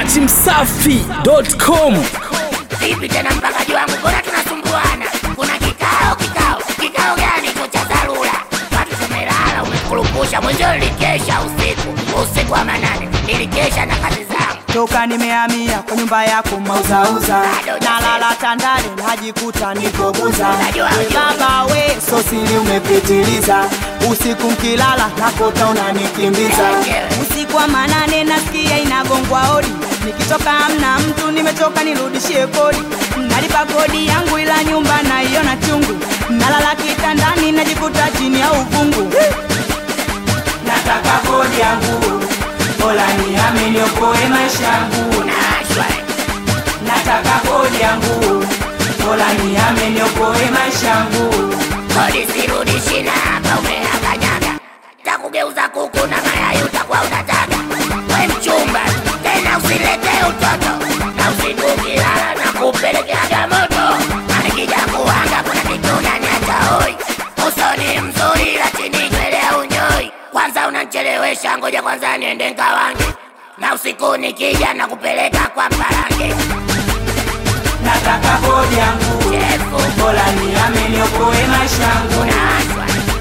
at msafi.com. Vipi tena mpakaji wangu, mbona tunasumbuana? Kuna kikao kikao kikao gani hicho cha dharura? Watu tumelala, umekurupusha mwenzio. Nilikesha usiku usiku wa manane, nilikesha na kazi zangu. toka nimehamia kwa nyumba yako mauzauza nalala tandale najikuta nikobuza baba we sosili umepitiliza usiku mkilala nakota unanikimbiza usiku wa manane nasikia inagongwa hodi nikitoka amna mtu nimetoka nirudishie kodi nalipa kodi yangu ila nyumba naiona chungu nalala kitandani najikuta chini ya uvungu nataka kodi yangu Mola nihame niokoe maisha yangu Nashwa nataka kodi yangu Mola nihame niokoe maisha yangu kodi sirudishi na hapa umeakanyaga, takugeuza kuku na mayai utakuwa unataga. We mchumba tena, usilete utoto na usitukilala na kupelekeaga moto. Akija kuanga kuna kitu unaniacha hoi, usoni mzuri lakini nywele unyoi. Kwanza unanichelewesha, ngoja kwanza niende nkawange, na usiku nikija na kupeleka kwa mparange. nataka kodi yangu Chefu Mola nihame niokoe maisha yangu nashwa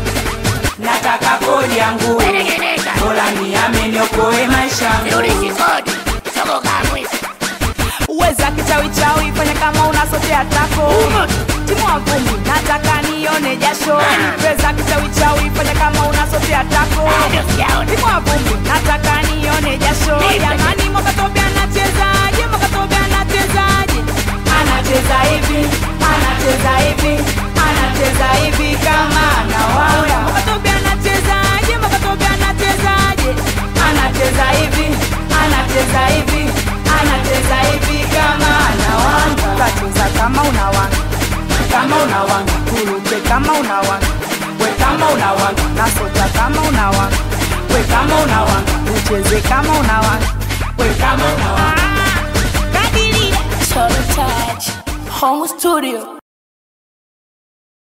nataka kodi yangu weregeneka Mola nihame niokoe maisha yangu sirudishi kodi soko kamwi uweza kichawichawi fanya kama unasotea tako timu wa vumbi nataka nione jasho weza kichawichawi fanya kama unasotea tako bado sijaona timu wa vumbi nataka nione jasho jamani mwakatobe anachezaje mwakatobe anachezaje anacheza hivi anacheza hivi anacheza hivi kama anawaona mwakatobe anachezaje mwakatobe anachezaje anacheza hivi anacheza hivi anacheza hivi kama anawanga kacheza kama unawanga kama unawanga kuruke kama unawanga we kama unawanga nasota kama unawanga we kama unawanga ucheze kama unawanga we kama unawanga Solo Touch Home Studio